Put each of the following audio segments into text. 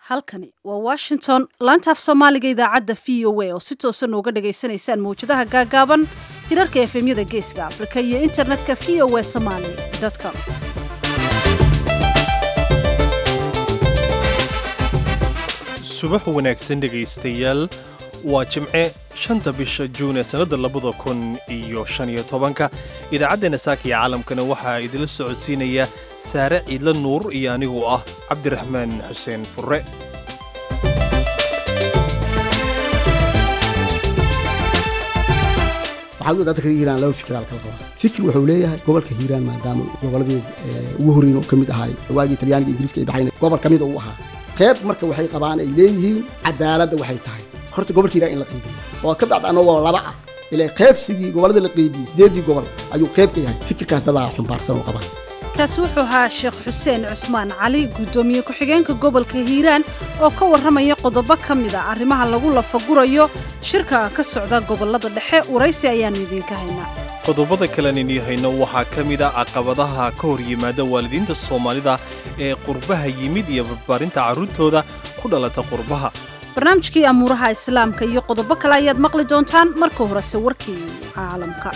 halkani waa washington laantaaf soomaaliga idaacadda v o a oo si toosan nooga dhagaysanaysaan mawjadaha gaagaaban hirarka efemyada geeska afrika iyo internetka v o a somaly com subax wanaagsan dhegaystayaal waa jimce shanta bisha juun ee sannadda labada kun iyo shan iyo tobanka idaacaddeena saaka iyo caalamkana waxaa idinla socodsiinaya saare ciidla nuur iyo anigu ah cabdiraxmaan xuseen furre waxaad u dadka hiiraan laba fikir kala qaba fikir wuxuu leeyahay gobolka hiiraan maadaama goboladii ugu horreyn oo ka mid ahaay waagii talyaaniga ingiriiska ay baxayn gobol ka mid uu ahaa qeyb marka waxay qabaan ay leeyihiin cadaaladda waxay tahay horta gobolka hiiraan in la qiibiyo oo ka bacda annagoo laba ah ilaa qaybsigii gobolada la qiibiyey sideedii gobol ayuu qayb ka yahay fikirkaas dadaa xumbaarsan oo qabaan kaasi wuxuu ahaa sheekh xuseen cusmaan cali guddoomiye ku-xigeenka gobolka hiiraan oo ka warramaya qodobo ka mid a arrimaha lagu lafagurayo shirka ka socda gobollada dhexe waraysi ayaannu idiinka haynaa qodobada kalen inii hayno waxaa ka mid a caqabadaha ka hor yimaada waalidiinta soomaalida ee qurbaha yimid iyo barbaarinta carruurtooda ku dhalata qurbaha barnaamijkii amuuraha islaamka iyo qodobo kale ayaad maqli doontaan marka horese warkii caalamka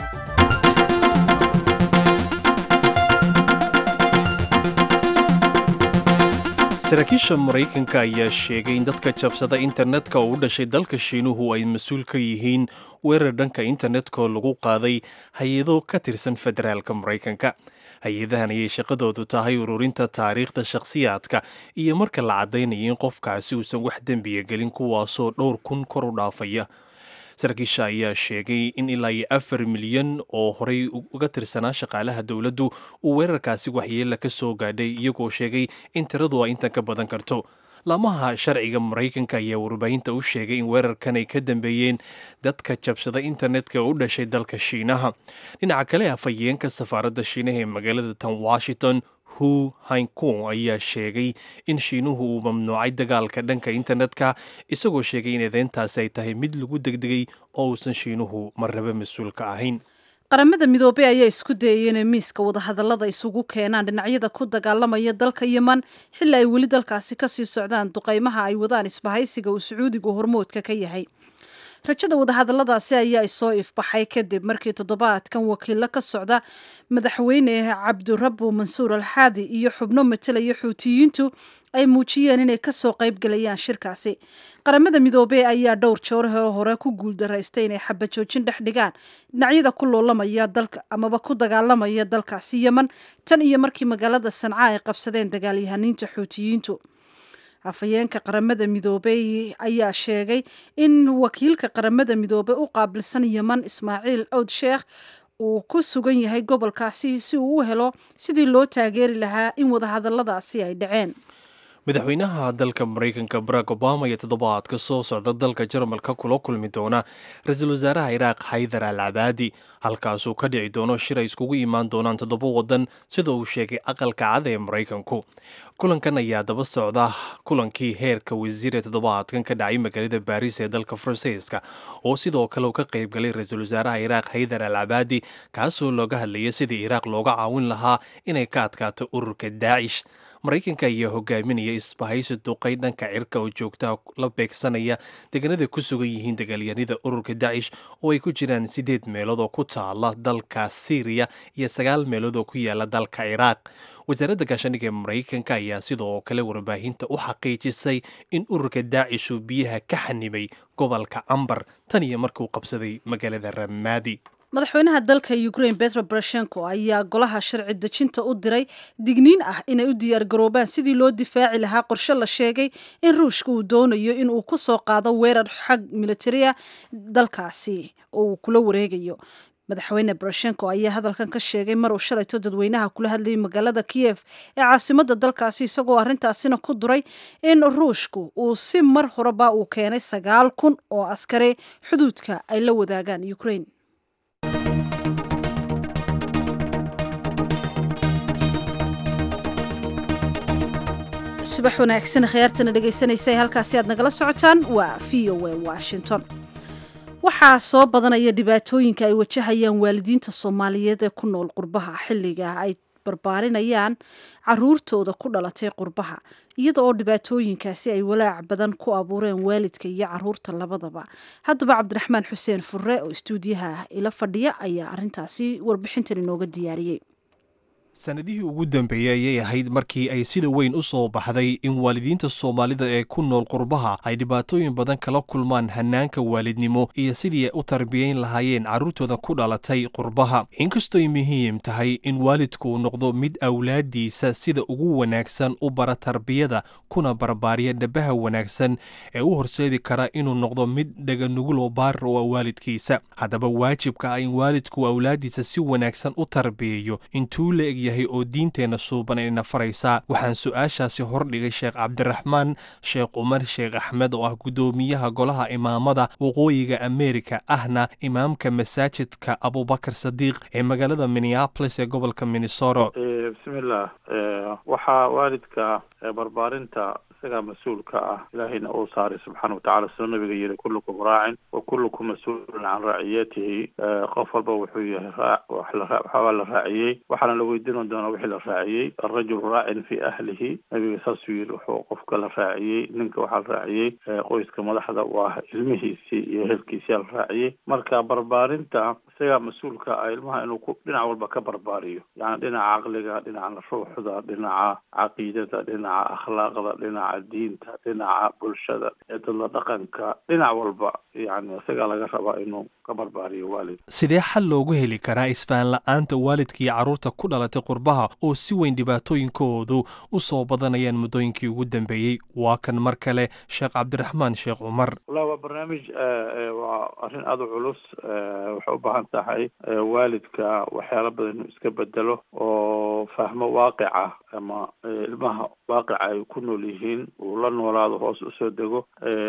saraakiisha maraykanka ayaa sheegay in dadka jabsada internetka oo u dhashay dalka shiinuhu ay mas-uul ka yihiin weerar dhanka internetka oo lagu qaaday hay-ado ka tirsan federaalka maraykanka hay-adahan ayay shaqadoodu tahay ururinta taariikhda shakhsiyaadka iyo marka la caddaynayo in qofkaasi uusan wax dembiya gelin kuwaasoo dhowr kun kor u dhaafaya saraakiisha ayaa sheegay in ilaa iyo afar milyan oo horey uga tirsanaa shaqaalaha dowladdu uu weerarkaasi waxyeella ka soo gaadhay iyagoo sheegay in tiradu ay intan ka badan karto laamaha sharciga maraykanka ayaa warbaahinta u sheegay in weerarkan ay ka dambeeyeen dadka jabsada internetka oo u dhashay dalka shiinaha dhinaca kale afhayeenka safaaradda shiinaha ee magaalada tan washington hu hankung ayaa sheegay in shiinuhu uu mamnuucay dagaalka dhanka internetka isagoo sheegay in eedeyntaasi ay tahay mid lagu degdegay oo uusan shiinuhu marraba mas-uulka ahayn qaramada midoobey ayaa isku dayay inay miiska wadahadallada isugu keenaan dhinacyada ku dagaalamaya dalka yeman xilli ay weli dalkaasi kasii socdaan duqaymaha ay wadaan isbahaysiga uu sacuudigu hormoodka ka yahay rajada wadahadalladaasi ayaa isoo ifbaxay kadib markii toddobaadkan wakiilo ka socda madaxweyne cabdirabu mansuur alxaadi iyo xubno matalaya xuutiyiintu ay muujiyeen inay kasoo qaybgalayaan shirkaasi qaramada midoobey ayaa dhowr joorahoo hore ku guuldaraystay inay xabajoojin dhex dhigaan dhinacyada ku loolamaya dalka amaba ku dagaalamaya dalkaasi yeman tan iyo markii magaalada sanca ay qabsadeen dagaalyahaniinta xuutiyiintu afhayeenka qaramada midoobey ayaa sheegay in wakiilka qaramada midoobey u qaabilsan yeman ismaaciil owd sheekh uu ku sugan yahay gobolkaasi si uu u helo sidii loo taageeri lahaa in wadahadalladaasi ay dhaceen madaxweynaha dalka maraykanka barack obama ayaa toddobaadka soo socda dalka jarmalka kula kulmi doona ra-iisul wasaaraha iraaq xaydar al cabaadi halkaasuu ka dhici doono shir ay iskugu imaan doonaan toddoba waddan sida uu sheegay aqalka cad ee maraykanku kulankan ayaa daba socda kulankii heerka wasiir ee toddobaadkan ka dhacay magaalada baariis ee dalka faransiiska oo sidoo kale uu ka qaybgalay ra-iisul wasaaraha iraaq xaydar al cabaadi kaasoo looga hadlayay sidii iraaq looga caawin lahaa inay ka adkaato ururka daacish maraykanka ayaa hogaaminaya isbahaysi duqay dhanka cirka oo joogtaha la beegsanaya deegaanada ku sugan yihiin dagaalyanida ururka dacish oo ay ku jiraan sideed meelood oo ku taala dalka syriya iyo sagaal meelood oo ku yaala dalka ciraaq wasaaradda gaashaandhigga ee maraykanka ayaa sidoo kale warbaahinta u xaqiijisay in ururka daacish uu biyaha ka xanimay gobolka ambar tan iyo markuu qabsaday magaalada ramaadi madaxweynaha dalka ukraine petro boroshenko ayaa golaha sharci dejinta u diray digniin ah inay u diyaargaroobaan sidii loo difaaci lahaa qorshe la sheegay in ruushka uu doonayo in uu ku soo qaado weerar xag militariya dalkaasi oo uu kula wareegayo madaxweyne boroshenko ayaa hadalkan ka sheegay mar uu shalayto dadweynaha kula hadlayay magaalada kiyef ee caasimadda dalkaasi isagoo arrintaasina ku duray in ruushku uu si mar horeba uu keenay sagaal kun oo askari xuduudka ay la wadaagaan ukraine subax wanaagsan khiyaartana dhegaysanaysa halkaasi aad nagala socotaan waa v o a washington waxaa soo badanaya dhibaatooyinka ay wajahayaan waalidiinta soomaaliyeed ee ku nool qurbaha xilliga ay barbaarinayaan caruurtooda ku dhalatay qurbaha iyada oo dhibaatooyinkaasi ay walaac badan ku abuureen waalidka iyo caruurta labadaba haddaba cabdiraxmaan xuseen furre oo istuudiyaha ila fadhiya ayaa arintaasi warbixintan inooga diyaariyey sanadihii ugu dambeeyey ayay ahayd markii ay sida weyn u soo baxday in waalidiinta soomaalida ee ku nool qurbaha ay dhibaatooyin badan kala kulmaan hanaanka waalidnimo iyo sidii ay u tarbiyayn lahaayeen carruurtooda ku dhalatay qurbaha inkastoy muhiim tahay in waalidku noqdo mid awlaadiisa sida ugu wanaagsan u bara tarbiyada kuna barbaariya dhabaha wanaagsan ee u horseedi kara inuu noqdo mid dhaganuguloo baarir oo waalidkiisa haddaba waajibka ah in waalidku awlaadiisa si wanaagsan u tarbiyayo intuu la eg yahay oo diinteenna suuban ayna faraysaa waxaan su-aashaasi hordhigay sheekh cabdiraxmaan sheekh cumar sheekh axmed oo ah guddoomiyaha golaha imaamada waqooyiga amerika ahna imaamka masaajidka abubakar sadiiq ee magaalada minneapolis ee gobolka minnesota bismillaah waxaa waalidka barbaarinta isagaa mas-uulka ah ilaahayna uu saaray subxaana watacala sidoo nabiga yiri kullukum raacin wa kullukum mas-uulun can raaciyatihi qof walba wuxuu yahay raa waxbaa la raaciyey waxaana la weydiin doonaa wixii la raaciyey arajul raacin fi ahlihi nabiga saasuu yiri wuxuu qofka la raaciyey ninka waxaa la raaciyey qoyska madaxda u ah ilmihiisii iyo ehelkiisiyaa la raaciyey marka barbaarinta isagaa mas-uulka ah ilmaha inuu ku dhinac walba ka barbaariyo yani dhinaca caqliga dhinaca ruuxda dhinaca caqiidada dhinaca akhlaaqda dhinaca diinta dhinaca bulshada dadla dhaqanka dhinac walba yani isagaa laga rabaa inuu ka barbaariyo waalid sidee xal loogu heli karaa isfaan la-aanta waalidka iyo carruurta ku dhalatay qurbaha oo si weyn dhibaatooyinkoodu u soo badanayaan muddooyinkii ugu dambeeyey waa kan mar kale sheekh cabdiraxmaan sheekh cumar wallahi waa barnaamij waa arrin aada u culus waxay u baahan tahay waalidka waxyaala badan inuu iska bedelo oo fahmo waaqica ama ilmaha waaqica ay ku nool yihiin uu la noolaado hoos usoo dego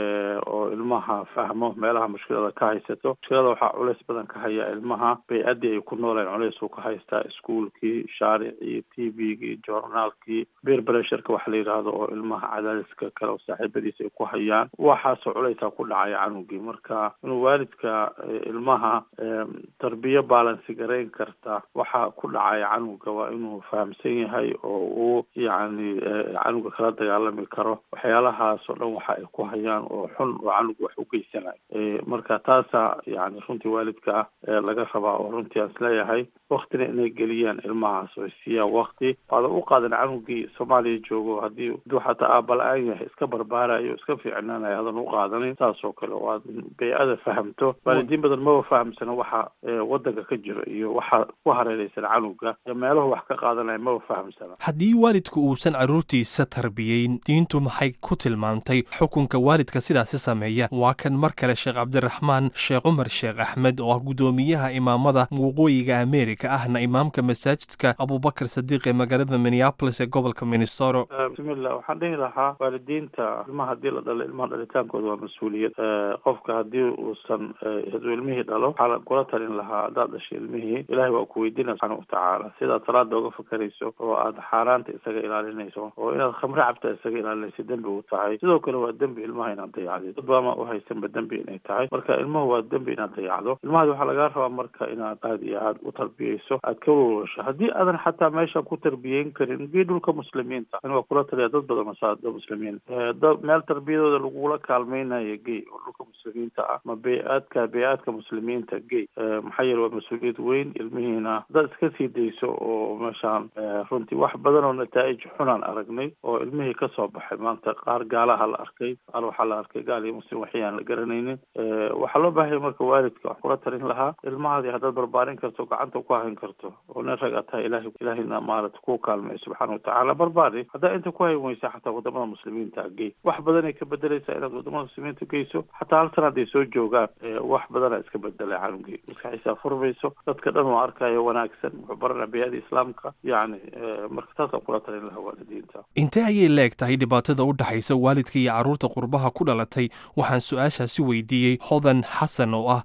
oo ilmaha fahmo meelaha mushkilada ka haysato mushkilada waxaa culays badan ka haya ilmaha bay-addii ay ku nooleen culays uu ka haystaa iskuolkii shaaricii t v-gii journaalkii beer bresherka waxa la yidhaahdo oo ilmaha cadaadiska kale oo saaxiibadiisa ay ku hayaan waxaasoo culaysaa ku dhacaya canugii marka inuu waalidka ilmaha tarbiyo baalansi garayn karta waxa ku dhacaya canuga waa inuu fahamsan yahay oo uu yacni canuga kala dagaalami karo waxyaalahaasoo dhan waxa ay ku hayaan oo xun oo canuga wax u geysanayo marka taasa yani runtii waalidka laga rabaa oo runtii aan isleeyahay waktina inay geliyaan ilmahaas oo siiyaan wakti waadan u qaadan canugii soomaaliya joogo haddii haduu xataa aabala-aan yahay iska barbaarayo iska fiicnaanayo hadan u qaadanin saas oo kale oo aad bay-ada fahamto waalidiin badan maba fahamsana waxa wadanka ka jiro iyo waxa ku hareereysan canuga iyo meelahu wax ka qaadanaya maba fahamsana haddii waalidku uusan carruurtiisa tarbiyeyn diintu maxay ku tilmaamtay xukunka waalidka sidaasi sameeya waa kan mar kale sheekh cabdiraxmaan sheekh cumar sheekh axmed oo ah guddoomiyaha imaamada waqooyiga amerika ahna imaamka masaajidka abubakar sadiiq ee magaalada minneapolis ee gobolka minnesota bismillah waxaan dhihi lahaa waalidiinta ilmaha haddii la dhalo ilmaha dhalitaankooda waa mas-uuliyad qofka haddii uusan haduu ilmihii dhalo waxaa kula talin lahaa haddaad dhashay ilmihii ilahay waa ku weydiina subxaana watacaala sidaad salaada uga fakarayso oo aad xaaraanta isaga ilaalinayso oo inaad khamre cabta isaga ilaalinayso dembi u tahay sidoo kale waa dembi ilmaha inaad dayacdid dad baama uhaysanba dembi inay tahay marka ilmuhu waa dembi inaad dayacdo ilmahaadi waxaa lagaa rabaa marka inaad aad iyo aad u tarbiyeyso aad ka walwasho haddii aadan xataa meesha ku tarbiyeyn karin gee dhulka muslimiinta in waa kula taliya dad badan masaada muslimiin meel tarbiyadooda lagula kaalmeynayo gey oo dhulka muslimiinta ah ma bey-aadka bey-aadka muslimiinta gey maxaa yeele waa mas-uuliyad weyn ilmihiina haddaad iska sii dayso oo meeshaan runtii wax badan oo nataa'ij xunaan aragnay oo ilmihii kasoo baxay maanta qaar gaalaha la arkay qaar waxaa la arkay gaal iyo muslim waxyaan la garanaynin waxaa loo baahaya marka waalidka wax kula talin lahaa ilmahaadii haddaad barbaarin karto gacanta ku hayn karto oo nin rag a tahay ilahi ilaahayna maarata ku kaalmay subxaana watacaala barbaari haddaa inta ku hayn weysa xataa wadamada muslimiinta gey wax badanay ka bedeleysaa inaad wadamada muslimiinta geyso xataa hal sana hadday soo joogaan wax badana iska bedelay canugii maskaxiisaa furmayso dadka dhan oo arkayo wanaagsan wuxuu baranaa biyada islaamka yacni marka taasaan kula talin lahaa waalidiinta intee ayay leeg tahay dhibaatada u dhexaysa waalidka iyo carruurta qurbaha ku dhalatay waxaan su-aashaasi weydiiyey hodan xasan oo ah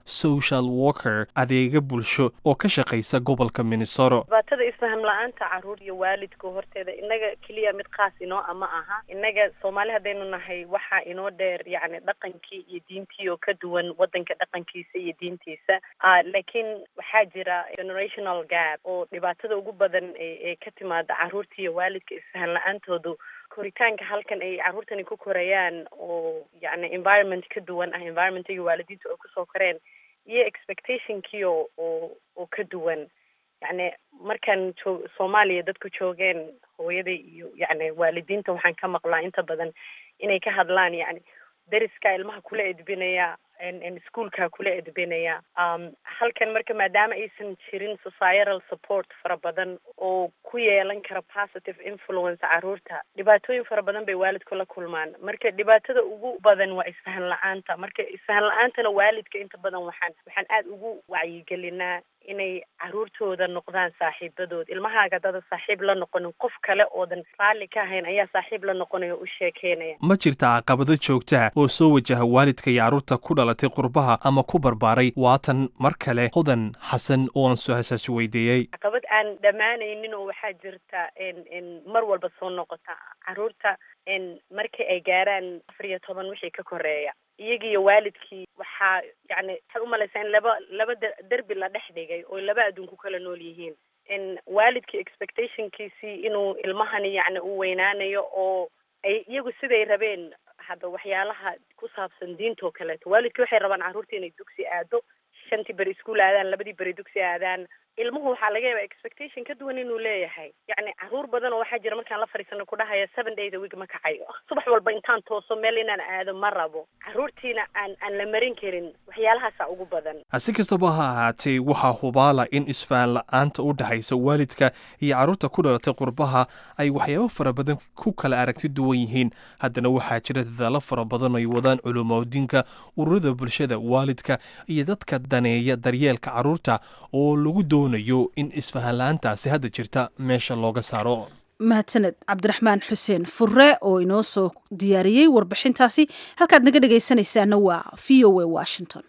social worker adeega bulsho oo ka shaqaysa gobolka minnesota dhibaatada isfaham la-aanta caruur iyo waalidka horteeda innaga keliya mid khaas inoo ama aha innaga soomaali haddaynu nahay waxaa inoo dheer yacni dhaqankii iyo diintii oo ka duwan waddanka dhaqankiisa iyo diintiisa laakiin waxaa jira generational gap oo dhibaatada ugu badan ee ka timaada caruurta iyo waalidka isfahan la-aantoodu koritaanka halkan ay carruurtani ku korayaan oo yacni environment ka duwan ah environmentigi waalidiinta oo kusoo koreen iyo expectationkii oo oo oo ka duwan yacni markaan joog soomaaliya dadku joogeen hooyaday iyo yacni waalidiinta waxaan ka maqlaa inta badan inay ka hadlaan yacni deriska ilmaha kula edbinaya ischoolka kula edbinaya halkan marka maadaama aysan jirin societal support fara badan oo ku yeelan kara positive influence caruurta dhibaatooyin fara badan bay waalidku la kulmaan marka dhibaatada ugu badan waa isfahan la-aanta marka isfahan la-aantana waalidka inta badan waxaan waxaan aada ugu wacyigelinaa inay caruurtooda noqdaan saaxiibadood ilmahaaga dada saaxiib la noqonin qof kale oodan raalli ka ahayn ayaa saaxiib la noqonaya o u sheekeynaya ma jirta caqabado joogtaha oo soo wajaha waalidka iyo carruurta ku dhalatay qurbaha ama ku barbaaray waatan mar kale hodan xasan oo aan su-aashaasi weydiiyey caqabad aan dhammaanaynin oo waxaa jirta n mar walba soo noqota caruurta markii ay gaaraan afar iyo toban wixii ka koreeya iyagi iyo waalidkii waxaa yacni waxaad umalaysaa in laba laba derbi la dhex dhigay oo laba adduun ku kala nool yihiin n waalidkii expectationkiisii inuu ilmahani yacni u weynaanayo oo ay iyagu siday rabeen hadda waxyaalaha ku saabsan diintoo kaleeto waalidkii waxay rabaan carruurta inay dugsi aado shantii beri iskuol aadaan labadii beri dugsi aadaan ilmuhu waxaa laga yaabaa expectation ka duwan inuu leeyahay yacni caruur badan oo waxaa jira markaan la fadhiisano ku dhahaya seven days a week ma kacayo subax walba intaan tooso meel inaan aado ma rabo carruurtiina aan aan la marin karin waxyaalahaasa ugu badan si kastaba ha ahaatee waxaa hubaala in isfahan la-aanta u dhexaysa waalidka iyo carruurta ku dhalatay qurbaha ay waxyaabo fara badan ku kala aragti duwan yihiin haddana waxaa jira dadaalo fara badan ay wadaan culumoodiinka ururada bulshada waalidka iyo dadka daneeya daryeelka carruurta oo lagu doonayo in isfahan la-aantaasi hadda jirta meesha looga saaro mahadsaned cabdiraxmaan xuseen furre oo inoo soo diyaariyey warbixintaasi halkaad naga dhegaysanaysaana waa v o a washington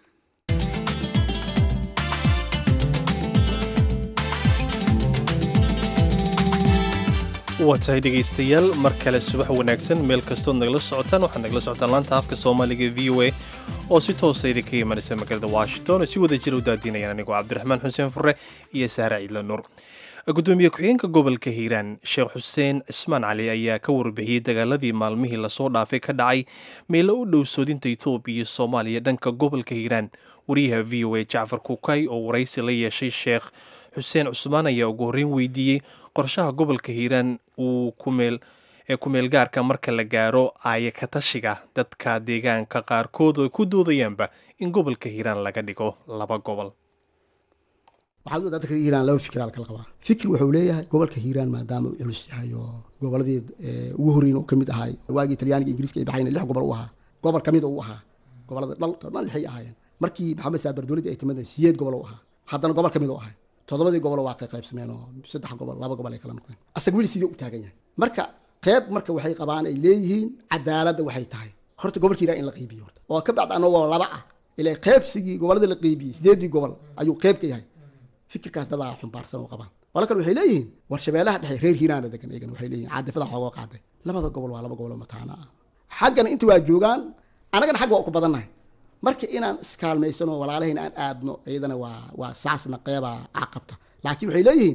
waa tahay dhegaystayaal mar kale subax wanaagsan meel kastood nagala socotaan waxaad nagala socotaan laanta afka soomaaliga v o a oo si toosa idinka imanaysa magaalada washington oo si wada jira u daadinayaan anigoo cabdiraxmaan xuseen furre iyo saare ciidla nuur gudoomiye ku-xigeenka gobolka hiiraan sheekh xuseen cismaan cali ayaa ka warbixiyey dagaaladii maalmihii lasoo dhaafay ka dhacay meelo u dhow soodinta etoobiya iyo soomaaliya dhanka gobolka hiiraan wariyaha v o a jacfar kukay oo waraysi la yeeshay sheekh xuseen cusmaan ayaa ugu horreyn weydiiyey qorshaha gobolka hiiraan uu kumeel ee kumeel gaarka marka la gaaro aaya ka tashiga dadka deegaanka qaarkood oo ku doodayaanba in gobolka hiiraan laga dhigo laba gobol waxaad u dadka hiiraan laba fikir kala qabaa fikir wuxuu leeyahay gobolka hiiraan maadaama uu culus yahay oo goboladii ugu horreyn oo kamid ahay waagii talyaaniga ingiriiska ay baxayn lix gobol u ahaa gobol kamid u ahaa gobolada dhalka dhan lixay ahaayeen markii maxamed saad bardowladii ay timid siyeed gobol u ahaa haddana gobol kamid u ahay toddobadii gobol waa kay qaybsameen oo saddex gobol laba gobol ay kala noqdeen asaga weli sidii u taagan yahay marka qeyb marka waxay qabaan ay leeyihiin cadaaladda waxay tahay horta gobolka hiiraan in la qeybiyo horta oo ka bacda anagoo laba ah ilaa qeybsigii goboladii la qeybiyey sideedii gobol ayuu qeyb ka yahay fikirkaas dadaa xumbaarsan oo qabaan wala kale waxay leeyihiin war shabeellaha dhexe reer hiiraana degan eegan waxay leeyihin caadifada xoogoo qaaday labada gobol waa laba gobol oo mataana ah xaggana inta waa joogaan annagana xagga waa ku badannahay marka inaan iskaalmaysano walaalahayn aan aadno iyadana waa waa saasna qeybaa caqabta laakiin waxay leeyihiin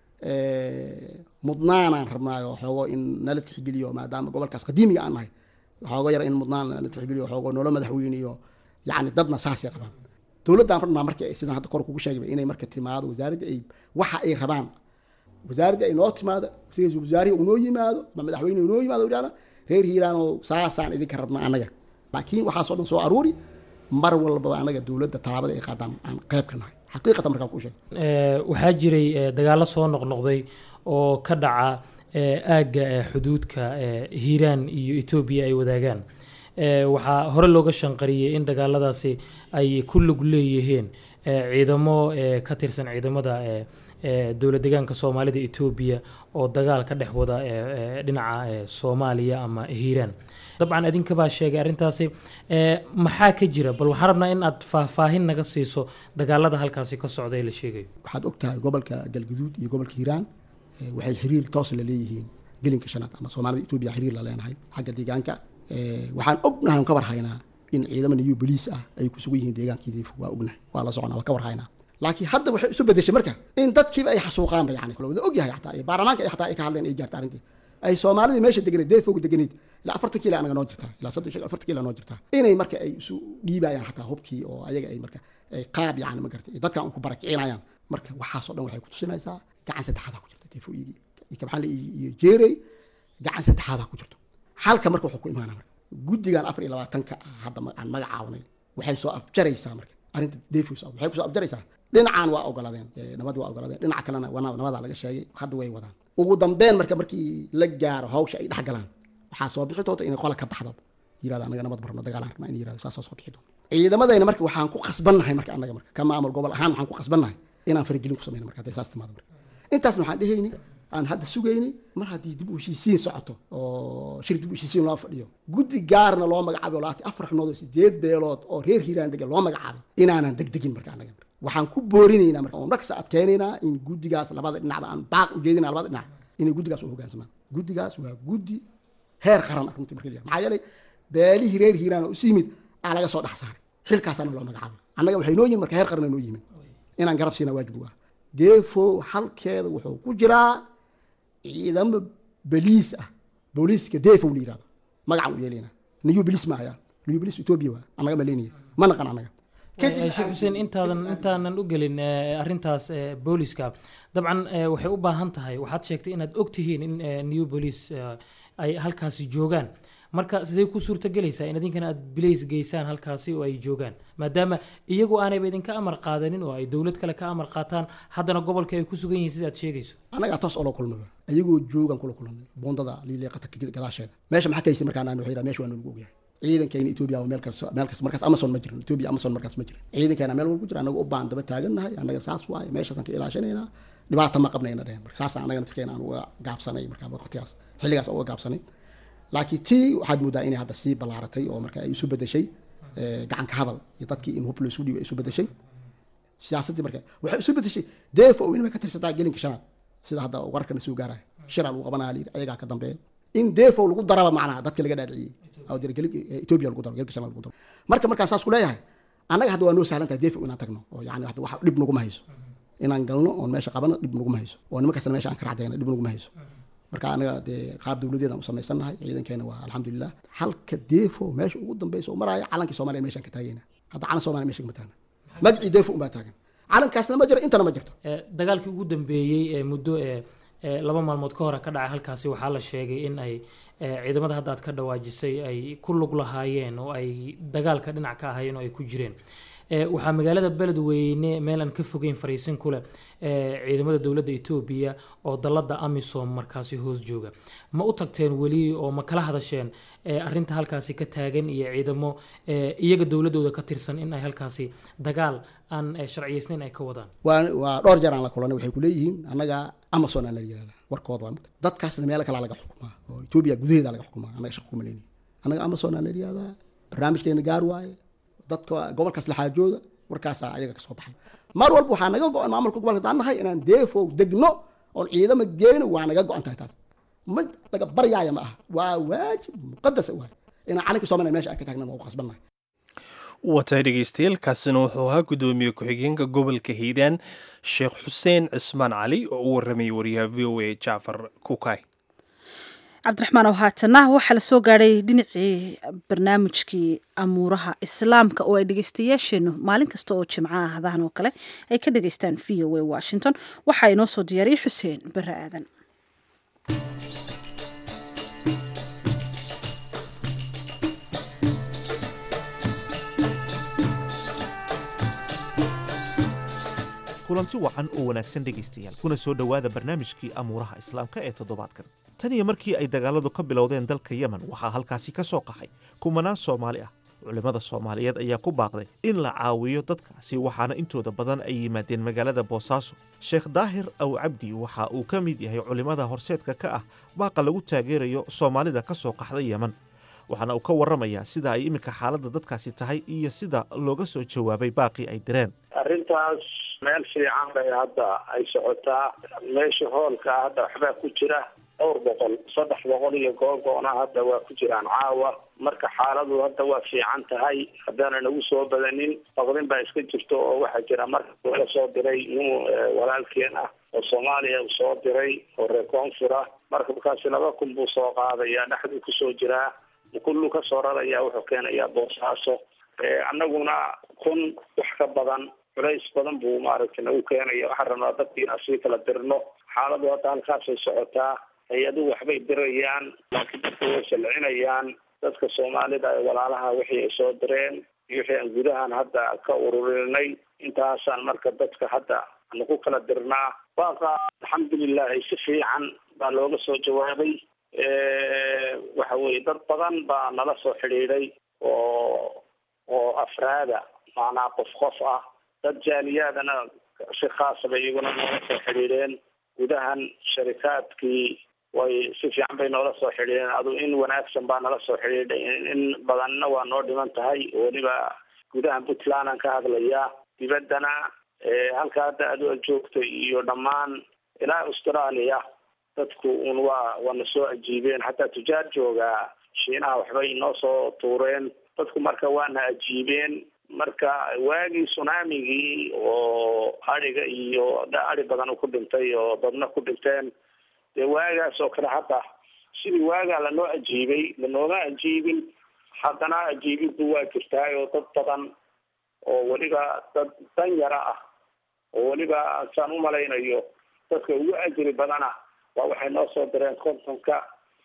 mudnaanaan rabnaayo xoogo in nala tixgeliyo maadaama gobolkaas qadiimiga aan nahay xoogo yar in mudnaan nala tixgeliyo xoogo noola madaxweyniyo yacni dadna saasay qabaan dowladdan rabnaa marka sidaan hadda kor kugu sheegay inay marka timaado wasaaradda ay waxa ay rabaan wasaaradda ay noo timaado wasaarihi uu noo yimaado ama madaxweyne uu noo yimaado yidhahda reer hiiraan oo saasaan idinka rabnaa annaga laakiin waxaasoo dhan soo aruuri mar walbaba annaga dowladda taabada ay qaadaan aan qayb ka nahay xaqiiqatan markaan kuu sheego waxaa jiray dagaallo soo noqnoqday oo ka dhaca aagga xuduudka hiiraan iyo etoobiya ay wadaagaan waxaa hore looga shanqariyey in dagaaladaasi ay ku lug leeyihiin ciidamo ka tirsan ciidamada dowlad deegaanka soomaalida etoobiya oo dagaal ka dhex wada dhinaca soomaaliya ama hiiraan dabcan adinkabaa sheegay arrintaasi maxaa ka jira bal waxaan rabnaa in aad faahfaahin naga siiso dagaalada halkaasi ka socda ee la sheegayo waxaad og tahay gobolka galguduud iyo gobolka hiiraan waxay xiriir toos la leeyihiin gelinka shanaad ama soomaalida etoobiya xiriir la leenahay xagga deegaanka waxaan ognahay ka warhaynaa in ciidamo niyu boliis ah ay ku sugan yihiin deegaankiidii waa ognahay waa la soconaa waa ka warhaynaa laakiin hadda waxay isu bedeshay marka in dadkiiba ay xasuuqaanba yani kala wada ogyahay xataa iyo baarlamaanka ay xataa ay ka hadleen ay gaarta arrintii ay soomaalidii meesha deganeed deefooga deganeed ilaa afartan kiila anaga noo jirtaa ilaa soddon shan afartan kiila noo jirtaa inay marka ay isu dhiibayaan xataa hubkii oo ayaga ay marka ay qaab yani ma gartay dadkan ku barakicinayaan marka waxaasoo dhan waxay ku tusinaysaa gacan saddexaadaa ku jirta deefooyigii iyo kabxanle iyo jeerey gacan saddexaadaa ku jirto halka marka wuxuu ku imaana marka guddigan afar iyo labaatanka ah hadda aan magacaawnay waxay soo abjaraysaa marka arrinta defos waxay kusoo abjaraysaa dhinacan waa ogoladeen nabad waa ogoladeen dhinaca kalena nabadaa laga sheegay hadda way wadaan ugu dambeyn marka markii la gaaro hawsha ay dhex galaan waxaa soo bixi doonta inay qola ka baxdo yirahdo anaga nabad barno dagaalaan rabnaa in yirahdo saasaa soo bixi doonta ciidamadayna marka waxaan ku khasbannahay marka annaga marka ka maamul gobol ahaan waxaan ku khasbannahay inaan faragelin ku samayno marka hadday saas timaado marka intaasna waxaan dhehayni aan hadda sugaynay mar haddii dib u heshiisiin socoto oo shir dib u heshiisiin loo fadhiyo guddi gaarna loo magacaabay oo labaatan afar xubnood oo sideed beelood oo reer hiiraan degan loo magacaabay inaanan degdegin marka annaga waxaan ku boorinaynaa marka oo dhaqsa adkeenaynaa in guddigaas labada dhinacba aan baaq u jeedinaa labada dhinac inay guddigaas u hoggaansamaan guddigaas waa guddi heer qaran runtii marka la maxaa yeelay beelihii reer hiiraan oo isu yimid aa laga soo dhex saaray xilkaasaana loo magacaabay annaga waxay noo yihin marka heer qaran noo yimin inaan garab siina waajib uga deefo halkeeda wuxuu ku jiraa ciidamo boliis ah booliiska defo la yirahdo magacan u yeelayna new boliis maaya new boliis etoobiya waa annaga maleynaya ma naqan annaga sheekh xuseen intaadan intaanan u gelin arrintaas booliska dabcan waxay u baahan tahay waxaad sheegtay inaad og tihiin in new police ay halkaasi joogaan marka sidee ku suurtagelaysaa in idinkana aad bilays geysaan halkaasi oo ay joogaan maadaama iyagu aanayba idinka amar qaadanin oo ay dowlad kale ka amar qaataan haddana gobolka ay ku sugan yihiin sida aad sheegayso annagaa toos oola kulmaba ayagoo joogan kula kulanay buundada liiliiqata gadaasheeda meesha maxaa kaysay markaan aan waxay meesha waa nagu ogyahay ciidankeena etoobiya waa meel kasta meel kasta markaas amazon ma jirin etoobiya amazon markaas ma jirin ciidankeena meel walba jira annaga u baan daba taagannahay annaga saas waaye meeshaasaan ka ilaashanaynaa dhibaata ma qabnayna dhehen marka saasaan annaga naftirkeena aan uga gaabsanay markaa waqtigaas xilligaas uga gaabsanay laakiin tii waxaad moodaa inay hadda sii ballaaratay oo marka ay isu bedeshay gacanka hadal iyo dadkii in hub laysku dhiibay ay isu bedeshay siyaasaddii marka waxay isu bedeshay deefo oo inaba ka tirsataa gelinka shanaad sida hadda wararkana soo gaaraya shiraa lagu qabanaya layidhi ayagaa ka dambeeya in deefo lagu daraba macnaha dadka laga dhaadhiciyey oo dira gelinka etoobiya lagu daro gelinka shanaad lagu daro marka markaan saas ku leeyahay annaga hadda waa noo sahlan tahay deefo inaan tagno oo yani hadda wax dhib naguma hayso inaan galno oon meesha qabano dhib naguma hayso oo nimankaasna meesha aan ka racdayna dhib naguma hayso marka anaga dee qaab dowladeedaan u samaysannahay ciidankeena waa alxamdulilah halka deefo meesha ugu dambeysa oo maraayo calankii soomaliya meeshaan ka taagayna hadda calan soomaliya meesha kama taagna magacii deefo unbaa taagan calankaasna ma jiro intana ma jirto dagaalkii ugu dambeeyey ee muddo ee laba maalmood ka hore ka dhacay halkaasi waxaa la sheegay in ay ciidamada hadda aad ka dhawaajisay ay ku lug lahaayeen oo ay dagaalka dhinac ka ahaayeen oo ay ku jireen waxaa magaalada beledweyne meel aan ka fogeyn fariisin kuleh ciidamada dowladda etoobiya oo dalada amisom markaasi hoos jooga ma u tagteen weli oo ma kala hadasheen arinta halkaasi ka taagan iyo ciidamo iyaga dowladooda ka tirsan in ay halkaasi dagaal aan sharciyeysnayn ay ka wadaan waa waa dhowr jeer aan la kulanay waxay kuleeyihiin annaga amazon aan la yirahda warkooda waa marka dadkaasna meelo kalaa laga xukumaa oo etoobiya gudaheeda laga xukumaa annaga shaqo kuma leyni annaga amazon aan la yirahdaa barnaamijkeena gaar waaye dadka gobolkaas laxaajooda warkaasaa ayaga kasoo baxay mar walba waxaa naga go-an maamulka gobolka daan nahay inaan deefow degno oon ciidamo geyno waa naga go-an tahay taas mid laga baryaaya ma aha waa waajib muqadasa waay inaan calanka soomaliya meesha aan ka taagnan waa u khasbannahay watahay dhegeystayaal kaasina wuxuu ahaa guddoomiye ku-xigeenka gobolka hiiraan sheekh xuseen cismaan cali oo u waramayay wariyaha v o a jacfar kukay cabdiraxmaan oo haatana waxaa la soo gaadhay dhinacii barnaamijkii amuuraha islaamka oo ay dhegeystayaasheennu maalin kasta oo jimco ahdahan oo kale ay ka dhegeystaan v o a washington waxaa inoo soo diyaariyey xuseen bare aadan kulanti wacan oo wanaagsan dhegaystayaal kuna soo dhowaada barnaamijkii amuuraha islaamka ee toddobaadkan tan iyo markii ay dagaaladu ka bilowdeen dalka yemen waxaa halkaasi ka soo qaxay kumanaan soomaali ah culimmada soomaaliyeed ayaa ku baaqday in la caawiyo dadkaasi waxaana intooda badan ay yimaadeen magaalada boosaaso sheekh daahir aw cabdi waxa uu ka mid yahay culimmada horseedka ka ah baaqa lagu taageerayo soomaalida ka soo qaxday yeman waxaana uu ka warramayaa sida ay iminka xaaladda dadkaasi tahay iyo sida looga soo jawaabay baaqii ay direen arrintaas meel fiican bay hadda ay socotaa meesha hoolka hadda waxbaa ku jira dhowr boqol saddex boqol iyo googoona hadda waa ku jiraan caawa marka xaaladu hadda waa fiican tahay haddaana nagu soo badanin baqdin baa iska jirto oo waxaa jira marka la soo diray nin walaalkeen ah oo soomaaliya uu soo diray oo reer koonfur ah marka markaasi laba kun buu soo qaadaya dhexduu kusoo jiraa kullu ka soo raraya wuxuu keenayaa boosaaso annaguna kun wax ka badan culays badan buu maaragtay nagu keenaya waxaan rabnaa dadka inaan sii kala dirno xaaladu hadda halkaasay socotaa hay-aduhu waxbay dirayaan laakiin dadka way salcinayaan dadka soomaalida ee walaalaha wixii ay soo direen iyo wixii aan gudahan hadda ka ururinay intaasaan marka dadka hadda aanu ku kala dirnaa waaqa alxamdulilahi si fiican baa looga soo jawaabay waxa weye dad badan baa nala soo xidhiidhay oo oo afraada macnaa qof qof ah dad jaaliyaadana si khaasa bay iyaguna noola soo xidhiidheen gudahan sharikaadkii way si fiican bay noola soo xidhiidheen adu in wanaagsan baa nala soo xidhiidhay in badanna waa noo dhiman tahay weliba gudahan puntland aan ka hadlayaa dibaddana halka hadda adu joogto iyo dhammaan ilaa australia dadku un waa waana soo ajiibeen xataa tujaar joogaa shiinaha waxbay inoo soo tuureen dadku marka waana ajiibeen marka waagii tsunamigii oo adhiga iyo adhi badan ku dhintay oo dadna ku dhinteen dee waagaas oo kale hadda sidii waagaa lanoo ajiibay lanooma ajiibin haddana ajiibiddu waa jirtaay oo dad badan oo weliba dad danyara ah oo weliba saan umalaynayo dadka ugu ajri badana waa waxay noo soo direen kontonka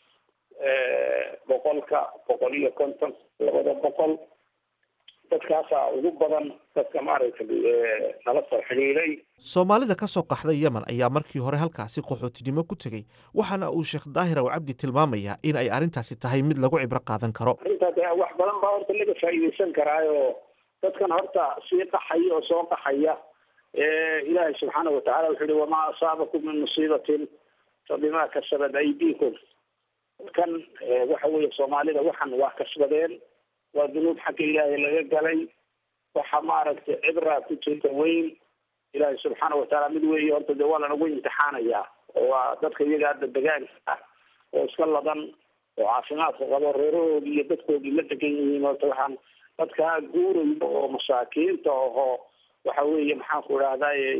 boqolka boqol iyo konton labada boqol dadkaasaa ugu badan dadka maaragtay nala soo xidhiiday soomaalida ka soo qaxday yemen ayaa markii hore halkaasi qaxootinimo ku tegey waxaana uu sheekh daahir aw cabdi tilmaamayaa in ay arrintaasi tahay mid lagu cibro qaadan karo arrintaa de wax badan baa horta laga faa'iidaysan karaayo dadkan horta sii qaxaya oo soo qaxaya ilaahay subxaana watacala wuxuu yihi wamaa asaabakum min musiibatin fabima kasabat aydiikum dadkan waxa weeye soomaalida waxan waa kasbadeen waa dunuub xagga ilaahay laga galay waxa maaragtay cibraa ku jirta weyn ilaahay subxaana watacaala mid weeye horta dee waa lanagu imtixaanayaa oo waa dadka iyaga hadda degaanka ah oo iska ladan oo caafimaadka qabo reerahoodii iyo dadkoodii la degan yihiin horta waxaan dadkaa guurayo oo masaakiinta ahoo waxa weeye maxaan ku idhahdaye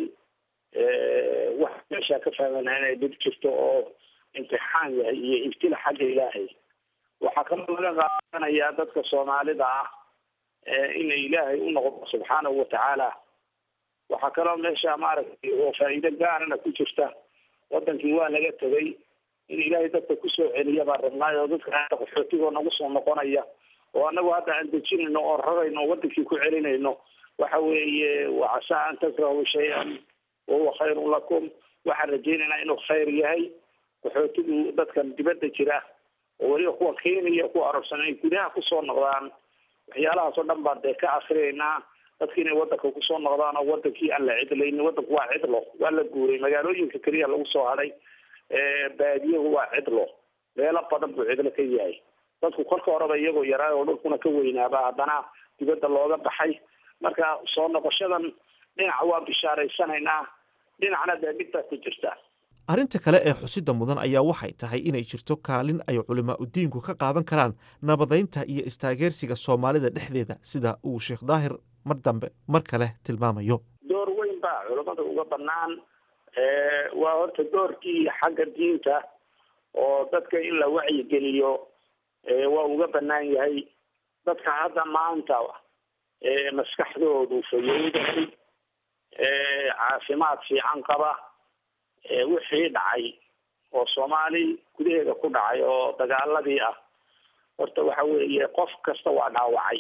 wax meeshaa ka fahmana inay dhib jirto oo imtixaan yahay iyo ibtila xagga ilaahay waxaa kaloo laga qaadanayaa dadka soomaalida ah inay ilaahay u noqdo subxaanahu watacaala waxaa kaloo meesha maaragtay oo faa'iido gaarana ku jirta wadankii waa laga tegay in ilaahay dadka kusoo celiya baan rabnaay oo dadka hadda qaxootigoo nagu soo noqonaya oo anagu hadda aan dejinayno oo rarayno oo wadankii ku celinayno waxa weeye wacasaa an takrahu shay-an wahuwa khayrun lakum waxaan rajaynaynaa inuu khayr yahay qaxootigu dadkan dibadda jira oo weliba kuwa kenya kuwa arabsan ay gudaha kusoo noqdaan waxyaalahaas oo dhan baan dee ka akrinaynaa dadki inay wadanka kusoo noqdaan oo wadankii aan la cidlaynin wadanku waa cidlo waa la guuray magaalooyinka keliya lagu soo hadhay baadiyahu waa cidlo meelo badan buu cidlo ka yahay dadku kolka horeba iyagoo yaraa oo dhulkuna ka weynaaba haddana dibadda looga baxay marka soo noqoshadan dhinac waa bishaaraysanaynaa dhinacna dee dhibtaa ku jirta arrinta kale ee xusida mudan ayaa waxay tahay inay jirto kaalin ay culimaa udiinku ka qaadan karaan nabadaynta iyo istaageersiga soomaalida dhexdeeda sida uu sheekh daahir mar dambe mar kale tilmaamayo door weyn baa culamada uga banaan waa horta doorkii xagga diinta oo dadka in la wacyigeliyo waa uga banaan yahay dadka hadda maanta maskaxdoodu fayowdahay caafimaad fiican qaba wixii dhacay oo soomaali gudaheeda ku dhacay oo dagaaladii ah horta waxa weeye qof kasta waa dhaawacay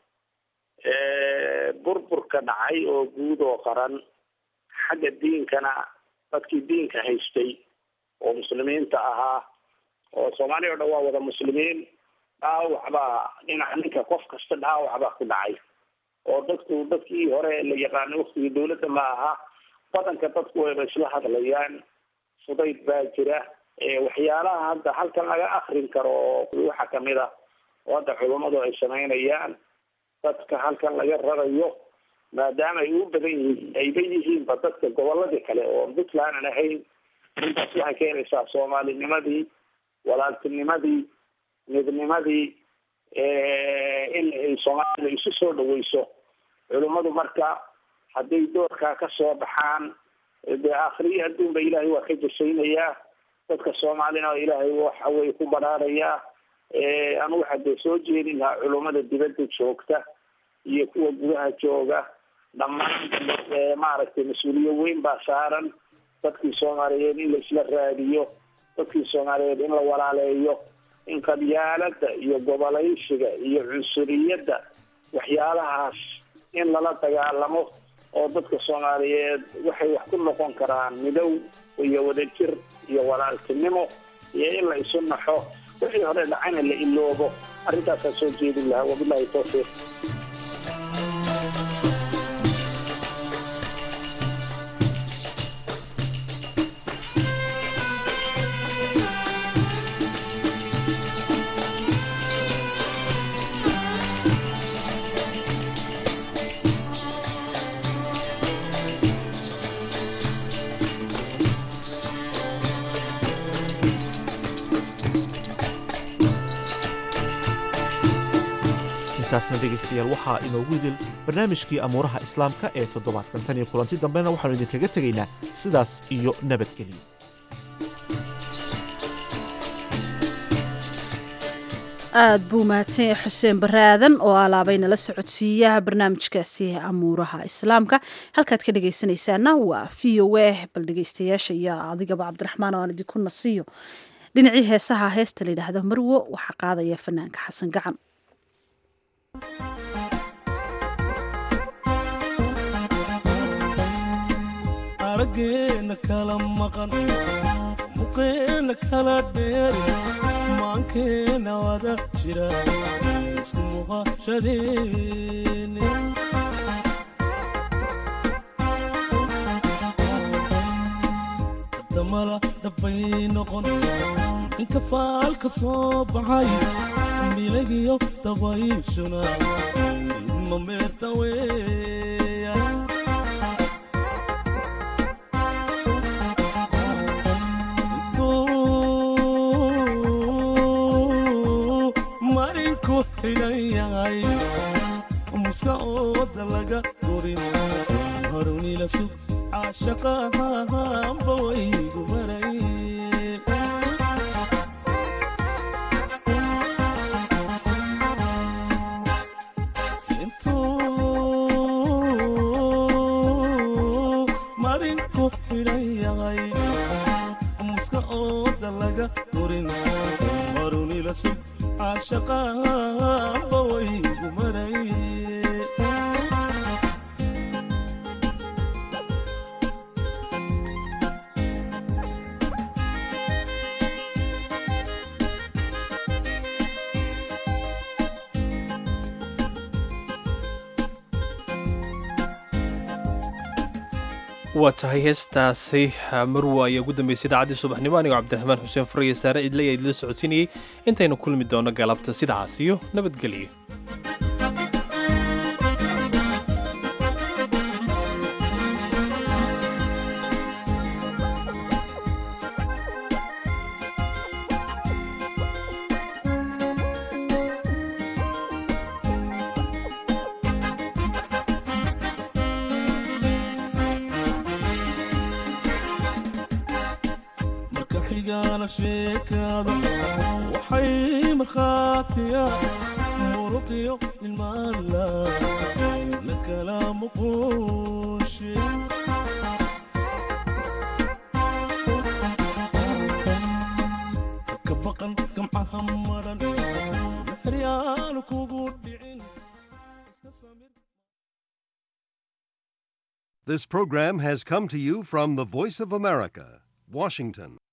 burburka dhacay oo guud oo qaran xagga diinkana dadkii diinka haystay oo muslimiinta ahaa oo soomaaliya o dhan waa wada muslimiin dhaawac baa dhinaca ninka qof kasta dhaawac baa ku dhacay oo dadku dadkii hore la yaqaanay waktigii dawladda ma aha badanka dadku wayba isla hadlayaan fudayd baa jira waxyaalaha hadda halkan laga akrin karo waxaa kamid a oo hadda culummadu ay samaynayaan dadka halkan laga rarayo maadaama ay u badan yihiin ayba yihiinba dadka goboladii kale oo puntland aan ahayn intaas waxay keenaysaa soomaalinimadii walaaltinimadii midnimadii in ay soomaalida isu soo dhaweyso culummadu marka hadday doorkaa kasoo baxaan dee akhriyo adduunba ilaahay waa ka jasaynayaa dadka soomaalina ilaahay waxa weye ku badhaarayaa anu waxaa dee soo jeedin lahaa culummada dibadda joogta iyo kuwa gudaha jooga dhammaan maaragtay mas-uuliye weyn baa saaran dadkii soomaaliyeed in la isla raadiyo dadkii soomaaliyeed in la walaaleeyo in qabyaalada iyo gobolaysiga iyo cunsuriyadda waxyaalahaas in lala dagaalamo oo dadka soomaaliyeed waxay wax ku noqon karaan midow iyo wadajir iyo walaaltinimo iyo in la isu naxo wixii hore dhacana la iloobo arrintaasaa soo jeedin lahaa wabilahi tawfiiq intaasna dhegaystayaal waxaa inoogu idil barnaamijkii amuuraha islaamka ee toddobaadkan tan iyo kulanti dambena waxaanu idinkaga tegaynaa sidaas iyo nabadgelyo aad buu mahadsan yahay xuseen bare aadan oo alaabay nala socodsiiyaha barnaamijkaasi amuuraha islaamka halkaad ka dhegaysanaysaana waa v o a bal dhegaystayaasha iyo adigaba cabdiraxmaan oo aan idinku nasiyo dhinacii heesaha heesta la yidhaahdo marwo waxaa qaadaya fanaanka xasan gacan araggeena kala maqan muqeena kala dheeri maankeena wada jira isku muuqashadeeni damala dhabbay noqon inka faalka soo baxay milagiyo dabayshuna idma meerta weeya marinku xidhan yahay muska ooda laga gurin harunila sug caashaqahanba waygu baray intuu marinku xidhan yahay muska ooda laga gurin harunila sug caashaqahanba waygu maray waa tahay heestaasi marwa ayaa ugu dambeysay idaacaddii subaxnimo anigoo cabdiraxmaan xuseen furaya saare idley idila socodsiinayey intaynu kulmi doono galabta sidacaas iyo nabadgelyo marka xigaana sheekaada waxay markhaatiya muruqiyo ilmaala la kala muquushe ka baqan gamcaha maran maxryaanu kugu dhicin This program has come to you from the Voice of America, Washington.